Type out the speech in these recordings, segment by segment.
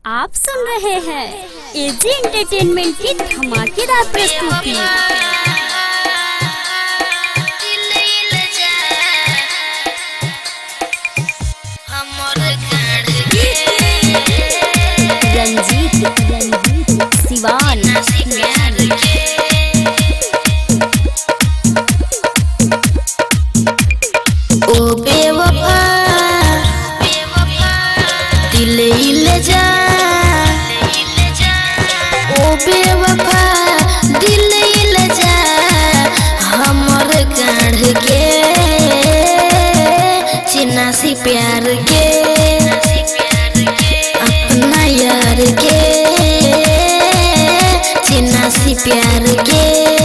आप सुन रहे हैं एजी एंटरटेनमेंट की धमाकेदार प्रस्तुति रंजीत रंजीत सिवान ओ बेवफा दिल ले जा ओ बेवफा दिल ले जा हमर काढ़ के चिन्नासी प्यार के अपना यार के चिन्नासी प्यार के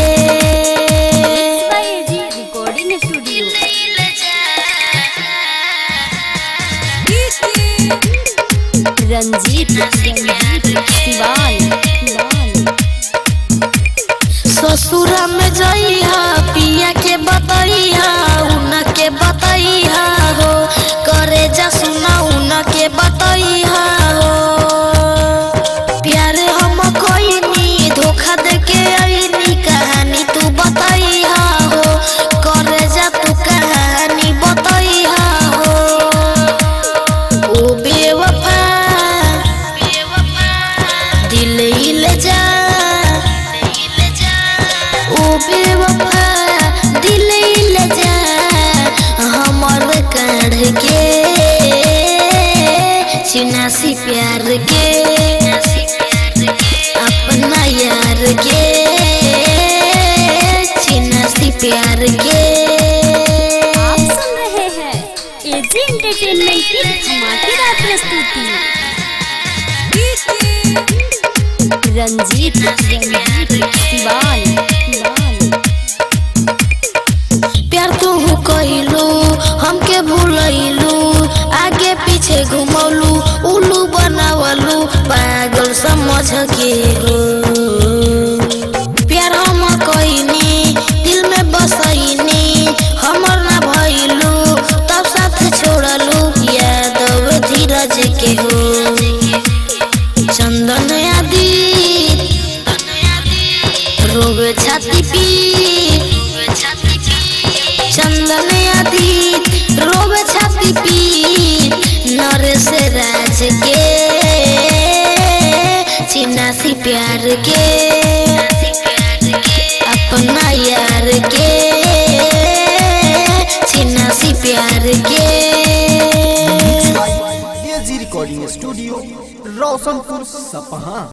AG recording studio Ranjit Ranjit Siwan ससुरा में जइहा पिया के बतैहा उन के बतैहा हो करे जा सुना उन के बतैहा हो प्यार हम कोइनी धोखा दे के आईनी कहानी तू बतैहा हो करे जा तू कहानी बतैहा हो ओ बेवफा दिल हिल जा ओ बेवफा दिल हिल जा हमर काढ़ के चिनासी प्यार के अपना यार के चिनासी प्यार के आप सुन रहे हैं एजी एंटरटेनमेंट की धमाकेदार प्रस्तुति रंजीत रंजीत सिवान प्यार तू कइलू हमके भूलैलू आगे पीछे घुमौलू उल्लू बनावलू पागल समझ के हो प्यार हम कइनी दिल में बसैनी हमर ना भइलू तब साथ छोड़लू यादव धीरज के हो चंदन आदि रोग छाती पी चंदन आदि रोग छाती पी नरेश राज के चिन्नासी प्यार के अपना यार के चिन्नासी प्यार के एजी रिकॉर्डिंग स्टूडियो रोशनपुर सपहा